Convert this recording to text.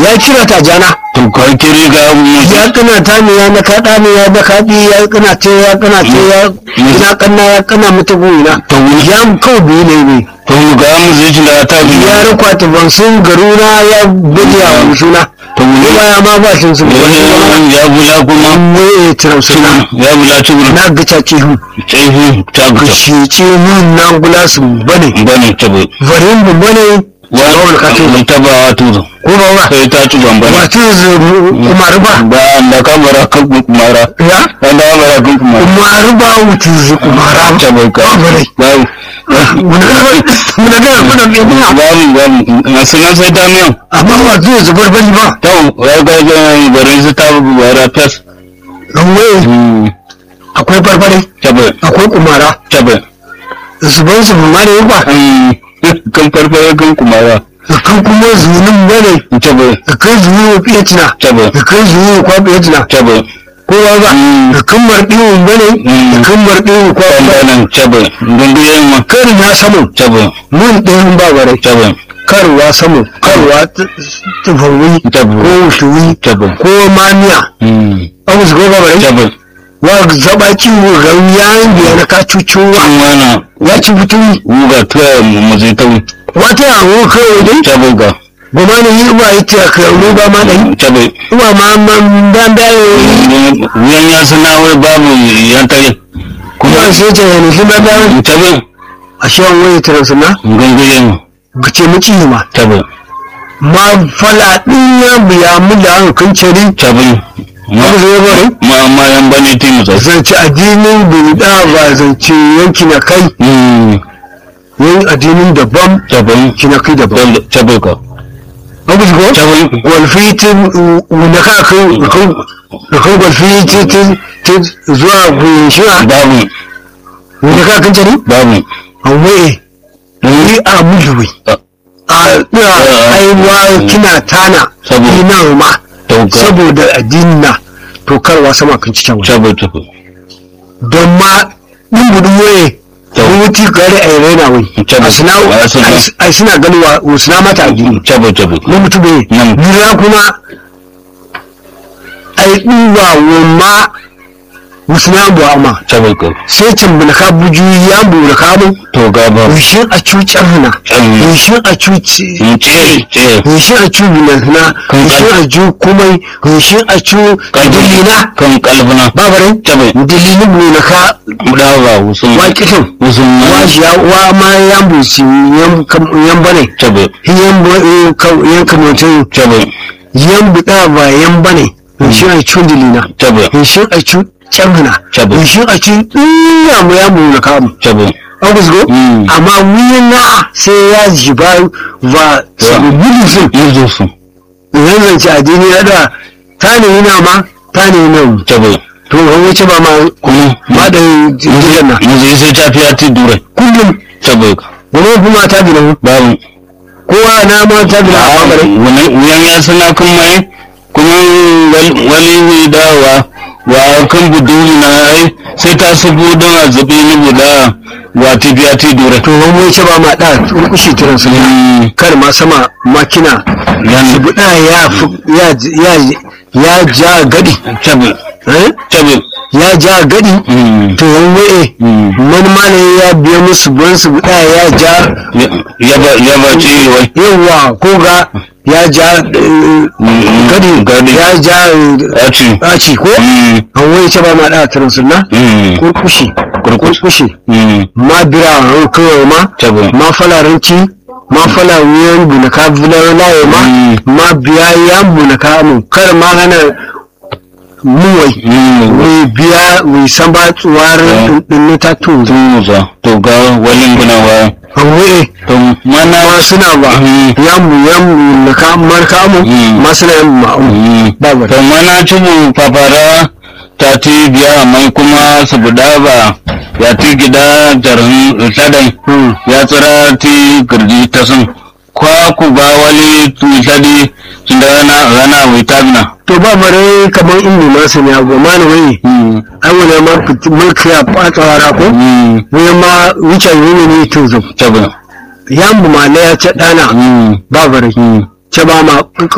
ya kira ta jana to ka kiri ga mu ya kana ta ne ya na kaɗa ne ya na kaɗi ya kana ce ya kana ce ya ina kanna ya kana mata goyina to mu ya kawai biyu ne ne to mu ga mu zai da ta bi ya rakwa ta ban sun garuna ya buge a musuna to mu kuma ya ma ba shi sun wani ya bula kuma waye tiram suna ya bula tubur na gaca ce hu tsehu ta ga buta shi ce mun na gula su bane bane tabu varin bu bane wa wani ka ce mun taba wa tuzo ko ba ba sai ta ci bambara wato kuma ruba ba da kamara kan kumara ya da kamara kan kumara kuma ruba wutu zu kuma ram ta bai ka ba bare babu muna muna ga muna me muna babu babu na sanan sai ta miyan amma wato zu bar bani ba to ya ga ga barin su ta bara fes dan waye akwai barbare ta bai akwai kumara ta bai zuban su ma ne ba kan farfara kan kumara kan kuma zunin bane ta bai kan zunin fiyatina ta bai kan zunin kwa fiyatina ta bai ko ba ba kan marɗin bane kan marɗin kwa kwambanan ta bai gunduyen ma kan na samu ta bai mun ɗayan ba bare ta bai karwa samu karwa tufawi ta ko bai wutuwi ta bai ko maniya abu su goga bare ta bai wa zaba ciwo ga yayin biya na ka cucuwa wana ya ci fituni wuga tuwa mu zai tawi wata yawo kawai dai ta bai ga goma ne yi ba yi ta ka yau ba ma ɗai ta bai uwa ma man ban bayo wuyan ya sana wai babu yan tare kuma sai ta yana shi ban bayo ta bai a shi an waye tara suna gunguyen ga ce miki ma ta bai ma fala ɗin ya biya mu da hankan cari ta bai ma abu zai bare ma ma yan bane ti mu sai zance addinin bulda ba zance yanki na kai yan addinin daban ta bai ki na kai daban ta bai ka abu su ko ta bai walfitin na ka kai da kan walfitin zuwa guyashiwa babu na ka kan cari babu an waye ni a mujuwi a ina aiwa kina tana Saboda- ina ma tauka saboda addinin na to karwa sama kan cikin wani ta bai ta bai don ma ɗin gudun waye To. wuti gari a yi raina wai To. a suna A suna. a suna ganin wa wa suna mata a gini ta bai ta bai na mutu bai Mm. nira kuma a yi ɗuwa wa ma wasu na bu ama ta bai ka sai can bula ka buju ya bura ka mu to ga ba wishin a cuci hana Mm. wishin a cuci ce ce wishin a cu bulantana Kan wishin a cu kumai wishin a cu dalina kan kalbuna babarai ta bai dalilin bulana ka dawa wusun waƙifin wusun washi ya wa ma yan busi yan kam- yan bane ta bai yan bo eh, ka- yan kamantin ta bai yan buɗa ba yan bane in shi a cun dilina ta bai in shi a cun canhana Tabbas. in shi a cun ɗiya mu ya mu na kamu ta bai an ku go Mm. amma wuyan na sai ya ji ba ba sabu gudu sun yanzu su yan zance addini na da ta ne yana ma ta ne yana ta bai to an wuce ba ma kuma ma da jiran na yanzu sai ta fiya ti dure kullum ta bai ka wani kuma ta bi na babu kowa na ma ta bi na a bare wani wuyan ya sana kan mai kuma wal- wali ne dawa wa kan buduri na ai sai ta sabo don a zabe ni guda wa ti biya ti dure to wani wuce ba ma da kurkushi tiran su Mm, kar ma sama makina yan buɗa ya fi- ya ya ya ja gadi ta bai eh? ta bai ya ja gadi Mm, to wani waye mm. wani malami ya biya musu buwan su buɗa ya ja Ya- ya ba ya ba ce wai yawa ko ga ya ja eh, Mm, gadi gadi. ya ja eh, ya ce ɗaci ko Mm, an wai ce ba ma da tiran sunna mm, kurkushi kurkushi mm, ma bira ran kawai ma ta bai ma falaranci ma fala wuyan bunaka bulan laye ma Mm. ma biya ya bunaka mu kar ma hana muwai Mm, wai biya wai san ba tsuwar Mm. din ta to tuza to ga walin gunawa an wai to mana ma suna ba Mm. ya mu ya mu na ka marka mu Mm. ma suna yan ma mu Mm. ba ba to mana tubu papara ta ti biya mai kuma su buda ba ya ti gida jarin sadan Mm. ya tsira ti girji ta sun kwa ku ba wali misali tun da rana rana wai tabina to ba bare kamar in ne ma sani abu ma ne wai ai wani ma fiti mulki ya fata wara ko wai ma wuce ne ne to zo tabina ya mu ma ne ya ce dana ba bare ce ba ma